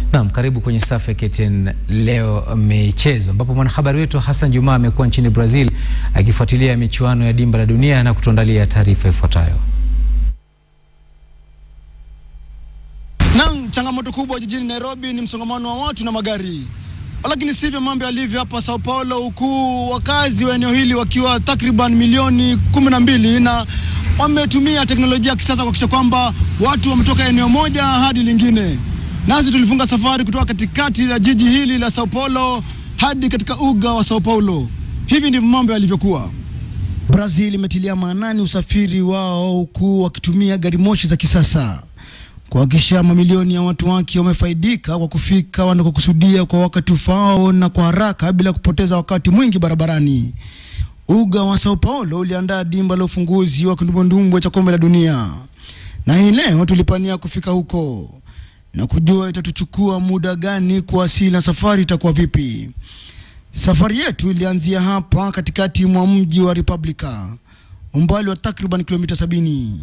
Naam, karibu kwenye safu ya KTN leo michezo, ambapo mwanahabari wetu Hassan Juma amekuwa nchini Brazil akifuatilia michuano ya dimba la dunia na kutuandalia taarifa ifuatayo. Naam, changamoto kubwa jijini Nairobi ni msongamano wa watu na magari, lakini sivyo mambo yalivyo hapa Sao Paulo, huku wakazi wa eneo hili wakiwa takriban milioni kumi na mbili na wametumia teknolojia ya kisasa kuhakikisha kwamba watu wametoka eneo moja hadi lingine. Nasi tulifunga safari kutoka katikati la jiji hili la Sao Paulo hadi katika uga wa Sao Paulo. Hivi ndivyo mambo yalivyokuwa. Brazil imetilia maanani usafiri wao huku wakitumia gari moshi za kisasa kuhakikisha mamilioni ya watu wake wamefaidika kwa kufika wanakokusudia kwa wakati ufaao na kwa haraka bila kupoteza wakati mwingi barabarani. Uga wa Sao Paulo uliandaa dimba la ufunguzi wa kindumbwendumbwe cha kombe la dunia, na hii leo tulipania kufika huko na kujua itatuchukua muda gani kuwasili na safari itakuwa vipi. Safari yetu ilianzia hapa katikati mwa mji wa Republica, umbali wa takriban kilomita sabini.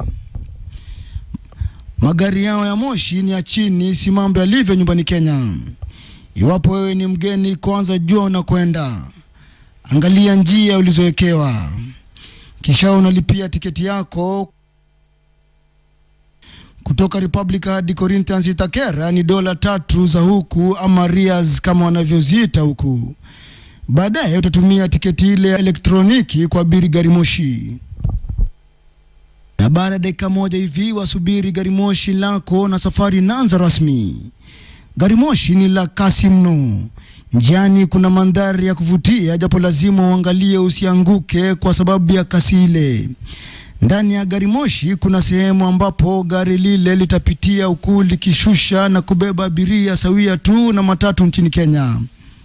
Magari yao ya moshi ni ya chini, si mambo yalivyo nyumbani Kenya. Iwapo wewe ni mgeni, kwanza jua unakwenda, angalia njia ulizowekewa, kisha unalipia tiketi yako kutoka Republic hadi Corinthians Itakera ni dola tatu za huku ama rias kama wanavyoziita huku. Baadaye utatumia tiketi ile ya elektroniki kuabiri gari moshi na baada ya dakika moja hivi wasubiri gari moshi lako na safari inaanza rasmi. Gari moshi ni la kasi mno. Njiani kuna mandhari ya kuvutia, japo lazima uangalie usianguke kwa sababu ya kasi ile. Ndani ya gari moshi kuna sehemu ambapo gari lile litapitia huku likishusha na kubeba abiria sawia tu na matatu nchini Kenya.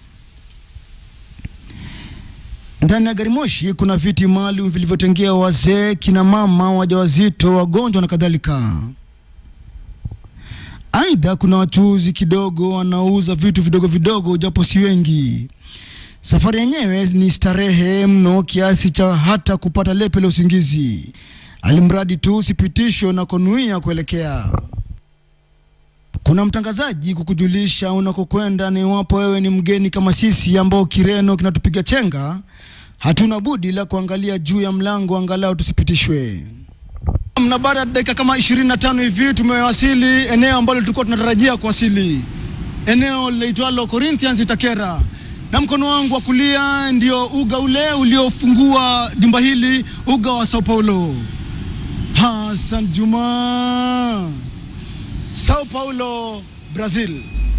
Ndani ya gari moshi kuna viti maalum vilivyotengewa wazee, kina mama, wajawazito, wagonjwa na kadhalika. Aidha, kuna wachuuzi kidogo wanauza vitu vidogo vidogo, japo si wengi. Safari yenyewe ni starehe mno kiasi cha hata kupata lepe la usingizi, alimradi tu usipitishwe na konuia kuelekea. Kuna mtangazaji kukujulisha unakokwenda, na iwapo wewe ni mgeni kama sisi ambao Kireno kinatupiga chenga, hatuna budi la kuangalia juu ya mlango angalau tusipitishwe. Na baada ya dakika kama 25 hivi tumewasili eneo ambalo tulikuwa tunatarajia kuwasili, eneo linaitwalo Corinthians Itakera, na mkono wangu wa kulia ndio uga ule uliofungua dimba hili, uga wa Sao Paulo. Hassan Juma, Sao Paulo, Brazil.